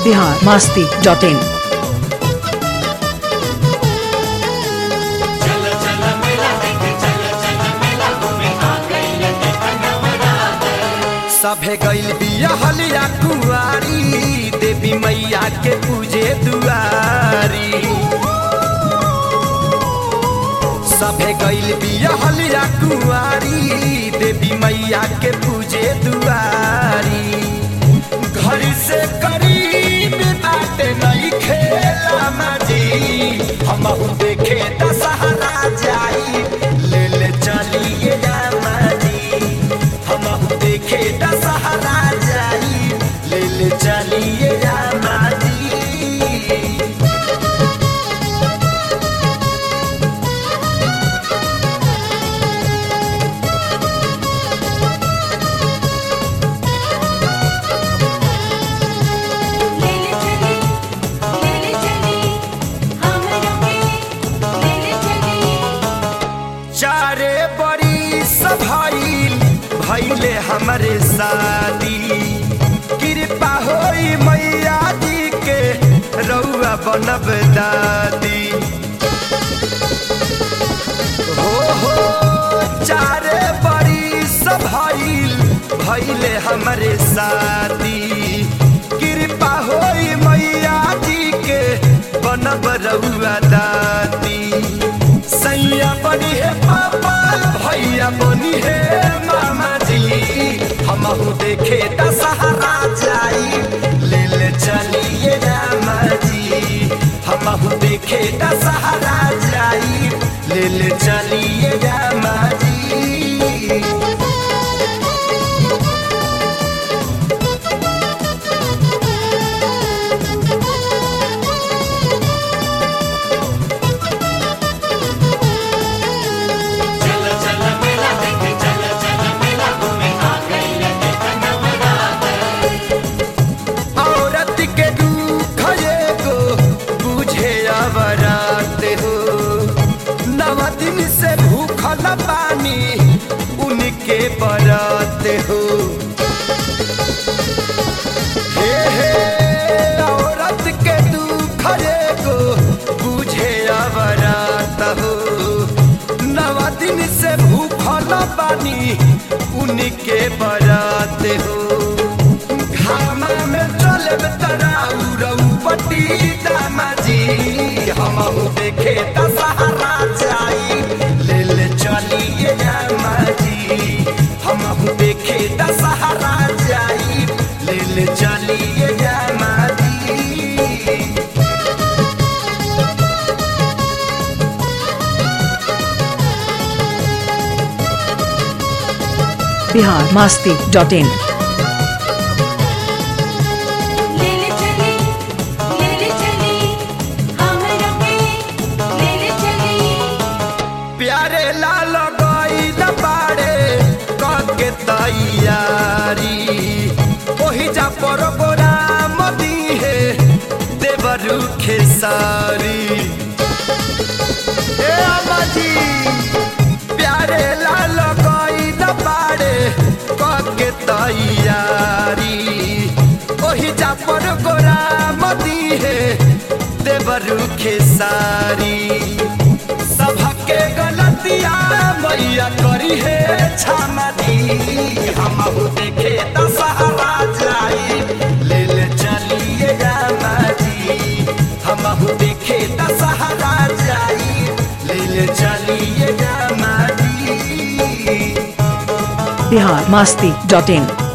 Bihar Masti dot इन सभे गइल बिया हलिया कुआरी देवी मैया के पूजे दुआरी सभे गइल बिया हलिया कुआरी देवी मैया के पूजे दुआरी घर से करीब बाटे नहीं खेला माजी हम देखे दशहरा जाई ले ले चलिए रामा जी हम देखे दशहरा जाई ले ले चलिए रामा जी लेले चली लेले चली हम लोगे लेले चली चारे बड़ी सभाइल भैले हमरे शादी कृपा होई मैया जी के रउआ बनब दादी हो हो चारे बड़ी सभाइल भैले हमरे शादी कृपा होई मैया जी के बनब रउआ दादी सैया बनी है पापा भैया बनी है मामा जी हमहू देखे दशहरा जाई ले ले चलिए रामा जी हमहू देखे दशहरा जाई ले ले चलिए रामा जी औरत के दुख एगो बुझे अवरात हो नव दिन से भूखल पानी उनके बरात हो हे हे औरत के दुख एगो बुझे अवरात हो नव दिन से भूखल पानी उनके बरात हो घामा में चलब तराउ पट्टी दामाजी हमहू देखे दशहरा जाई ले ले चलिए रामाजी हमहू देखे दशहरा जाई ले ले चलिए रामाजी बिहार मास्ती डॉट इन लेले चली लेले चली हम लोगे लेले चली प्यारे लाल गईल बाड़े कके तैयारी ओही जा प्रोग्राम दी है देवरू खेसारी ए अम्माजी प्यारे लाल गईल बाड़े कके तैयारी ओही जा प्रोग्राम दी है देवरू खेसारी सबके गलतिया मैया करी है क्षमा दी हमहू देखे दशहरा जाई ले ले चलिए रामा जी हमहू देखे दशहरा जाई ले ले चलिए रामा जी बिहार मास्ती डॉट इन